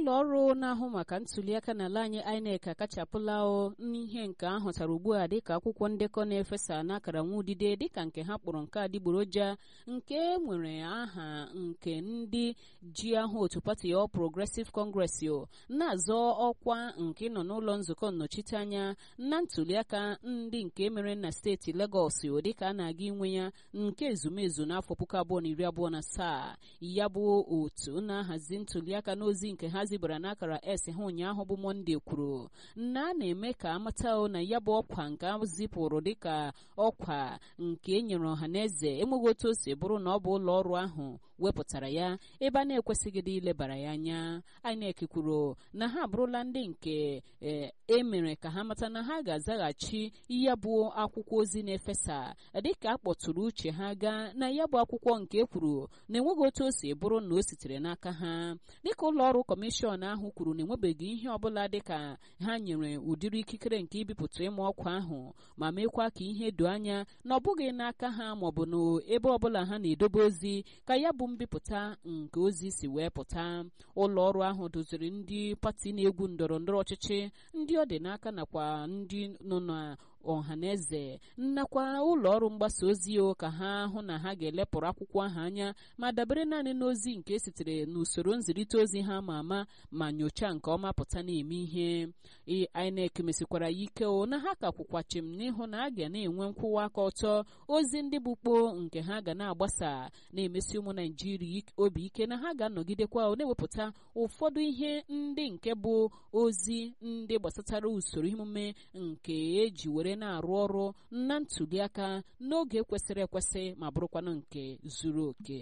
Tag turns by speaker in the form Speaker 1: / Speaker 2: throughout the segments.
Speaker 1: ụlọ ọrụ na-ahụ maka ntuliaka n'ala anyị INEC akachapụla n'ihe nke ahụtara ugbu a dịka akwụkwọ ndekọ na-efesa n'akara nwa udide dịka nke ha kpọrọ nke adịgboroja nke nwere aha nke ndị ji aha otu pati All Progressive Congress na-azọ ọkwa nke nọ n'ụlọ nzukọ nnọchiteanya na ntuliaka ndị nke mere na steeti Lagos dịka a na-aga inwe ya nke ezumezu n'afọ puku abụọ na iri abụọ na asaa ya bụ otu na-ahazi ntuliaka n'ozi nke ha zibara n'akara s ha ụnyaahụ bụ mọnde kwuru na a na-eme ka amata na ya bụ ọkwa nke a zipụrụ dịka ọkwa nke e nyere ọha na eze enweghị otu o si bụrụ na ọ bụ ụlọ ọrụ ahụ wepụtara ya ebe a na-ekwesịghị dị ilebara ya anya INEC kwuru na ha abụrụla ndị nke e mere ka ha mata na ha ga-azaghachi ya bụ akwụkwọ ozi na-efesa dịka a kpọtụrụ uche ha gaa na ya bụ akwụkwọ nke kwuru na enweghị otu o si bụrụ na o sitere n'aka ha dịka ụlọ ọrụ kọmishọn ahụ kwuru na enwebeghị ihe ọbụla dịka ha nyere ụdịrị ikikere nke ibipụta ịma ọkwa ahụ ma mekwa ka ihe doo anya na ọ bụghị n'aka ha maọbụ n'ebe ọbụla ha na-edobe ozi ka ya bụ mbipụta nke ozi si wee pụta ụlọ ọrụ ahụ doziri ndị pati na-egwu ndọrọ ndọrọ ọchịchị ndị ọ dị n'aka nakwa ndị nọ na ọha na eze nnakwa ụlọ ọrụ mgbasa ozi o ka ha hụ na ha ga-elepụrụ akwụkwọ ahụ anya ma dabere naanị n'ozi nke sitere n'usoro nzirịta ozi ha ma ama ma nyochaa nke ọma pụta na-eme ihe INEC mesikwara ya ike o na ha ka kwụkwachim n'ịhụ na a ga na-enwe nkwụwa aka ọtọ ozi ndị bụ kpoo nke ha ga na-agbasa na-emesi ụmụ naijiria obi ike na ha ga-anọgidekwa na-ewepụta ụfọdụ ihe ndị nke bụ ozi ndị gbasatara usoro emume nke eji were na-arụ ọrụ na ntuliaka n'oge kwesịrị ekwesị ma bụrụkwanụ nke zuru oke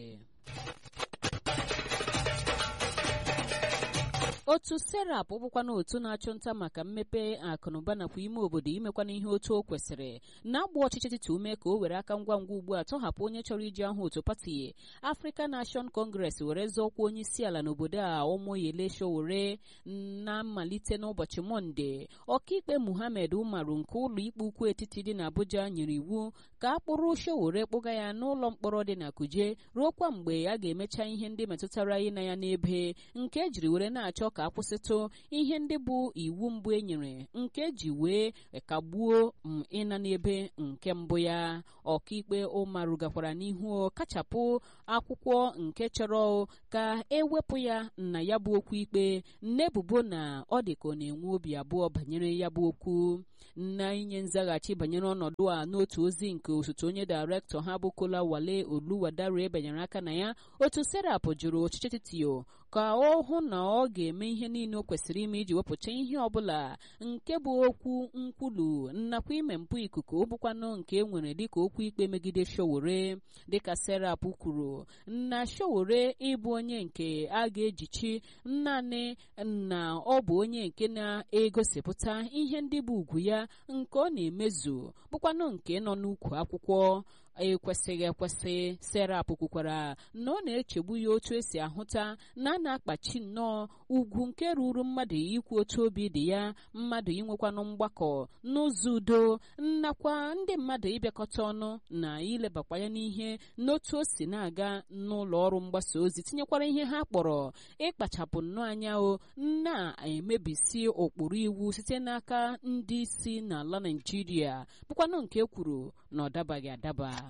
Speaker 1: otu serap bụkwana otu na-achụ nta maka mmepe akụnụba nakwa ime obodo imekwana ihe otu o kwesịrị na-agba ọchịchị titi ume ka o were aka ngwa ngwa ugbu a tọhapụ onye chọrọ iji ahụ otu pati African Nation Congress were zọọkwa onye isi ala n'obodo a Omoyele Sowore na mmalite n'ụbọchị mọnde ọkaikpe Muhammed Umaru nke ụlọ ikpe ukwu etiti dị n'Abuja nyere iwu ka a kpụrụ Sowore kpụga ya n'ụlọ mkpọrọ dị na Kuje ruokwa mgbe a ga-emecha ihe ndị metụtara ịna ya n'ebe nke ejiri were na-achọ ka akwụsịtụ ihe ndị bụ iwu mbụ e nyere nke ji wee kagbuo ịna n'ebe nke mbụ ya ọkaikpe ụmarụ gakwara n'ihu kachapụ akwụkwọ nke chọrọ ka ewepụ ya na ya bụ okwu ikpe n'ebubo na ọ dị ka ọ na-enwe obi abụọ banyere ya bụ okwu na inye nzaghachi banyere ọnọdụ a n'otu ozi nke osote onye dairektọ ha bụ Kola Wale Oluwadare banyere aka na ya otu serap jụrụ ọchịchị titio ka ọ hụ na ọ ga-eme ihe niile o kwesịrị ime iji wepụta ihe ọbụla nke bụ okwu nkwulu nnakwa ime mpụ ikuku bụkwanụ nke e nwere dịka okwu ikpe megide Sowore dịka serap kwuru na Sowore ịbụ onye nke a ga-ejichi naanị na ọ bụ onye nke na-egosipụta ihe ndị bụ ugwu ya nke ọ na-emezu bụkwanụ nke nọ n'ukwu akwụkwọ ekwesịghị ekwesị serap kwukwara na ọ na-echegbu ya otu esi ahụta na a na-akpachi nnọọ ugwu nke ruru mmadụ ikwu otu obi dị ya mmadụ inwekwanụ mgbakọ n'ụzọ udo nnakwa ndị mmadụ ịbịakọta ọnụ na ilebakwa ya n'ihe n'otu o si na-aga n'ụlọ ọrụ mgbasa ozi tinyekwara ihe ha kpọrọ ịkpachapụ nnọọ anya o na-emebisi ụkpụrụ iwu site n'aka ndị isi n'ala Naịjirịa bụkwanụ nke kwuru na ọ dabaghị adaba